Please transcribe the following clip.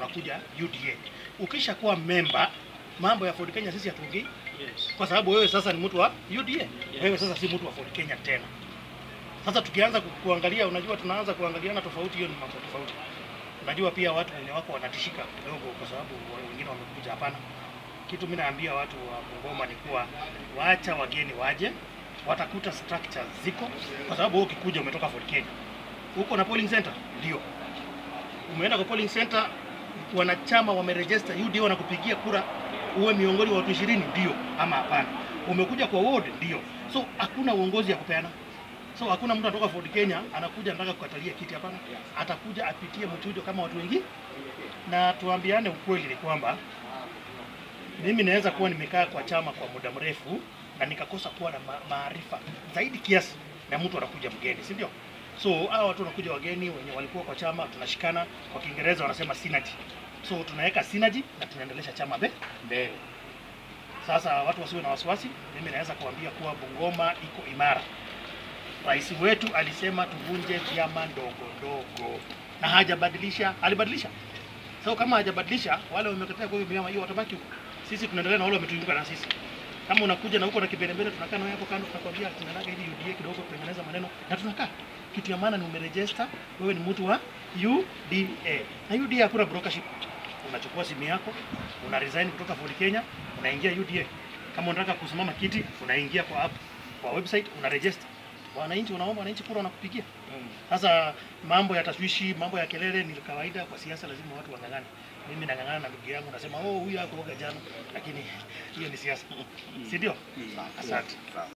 unakuja UDA. Ukisha kuwa member, mambo ya Ford Kenya sisi hatuongei Yes. kwa sababu wewe sasa ni mtu wa UDA. Wewe sasa si mtu wa Ford Kenya tena. Sasa tukianza ku- kuangalia, unajua tunaanza kuangaliana tofauti, hiyo ni mambo tofauti. Unajua pia watu wenye wako wanatishika kidogo, kwa sababu wa- wengine wamekuja. Hapana, kitu mimi naambia watu wa Bungoma ni kuwa waacha wageni waje, watakuta structures ziko, kwa sababu wewe ukikuja umetoka Ford Kenya, uko na polling center, ndio umeenda kwa polling center, wanachama wameregister UDA, wanakupigia kura uwe miongoni wa watu ishirini, ndio ama hapana. Umekuja kwa ward, ndio. So hakuna uongozi ya kupeana. So hakuna mtu anatoka Ford Kenya anakuja anataka kukatalia kiti, hapana. Atakuja apitie mchujo kama watu wengine, na tuambiane ukweli ni kwamba mimi naweza kuwa nimekaa kwa chama kwa muda mrefu na nikakosa kuwa na ma- maarifa zaidi kiasi na mtu anakuja mgeni, si ndio? So hawa watu wanakuja wageni wenye walikuwa kwa chama, tunashikana, kwa Kiingereza wanasema synergy. So tunaweka synergy na tunaendelesha chama mbe- mbele. Sasa watu wasiwe na wasiwasi, mimi naweza kuambia kuwa Bungoma iko imara. Rais wetu alisema tuvunje vyama ndogo ndogo na hajabadilisha, alibadilisha. So kama hajabadilisha, wale wamekataa kwa hiyo vyama hiyo watabaki huko. Sisi tunaendelea na wale wametuinuka na sisi. Kama unakuja na huko na kibelembele, tunakaa na wewe hapo kando, tunakwambia tunataka ili UDA kidogo kutengeneza maneno na tunakaa. Kitu ya maana ni umeregister, wewe ni mtu wa UDA. Na UDA hakuna brokership. Unachukua simu yako, una resign kutoka Ford Kenya, unaingia UDA. Kama unataka kusimama kiti, unaingia kwa app, kwa website, una register. Wananchi unaomba wananchi kura wanakupigia. Sasa mambo ya tashwishi, mambo ya kelele ni kawaida kwa siasa, lazima watu wang'ang'ane. Mimi nang'ang'ana na ndugu yangu, nasema oh, huyu hakuoga jana, lakini hiyo ni siasa, si ndio? Asante.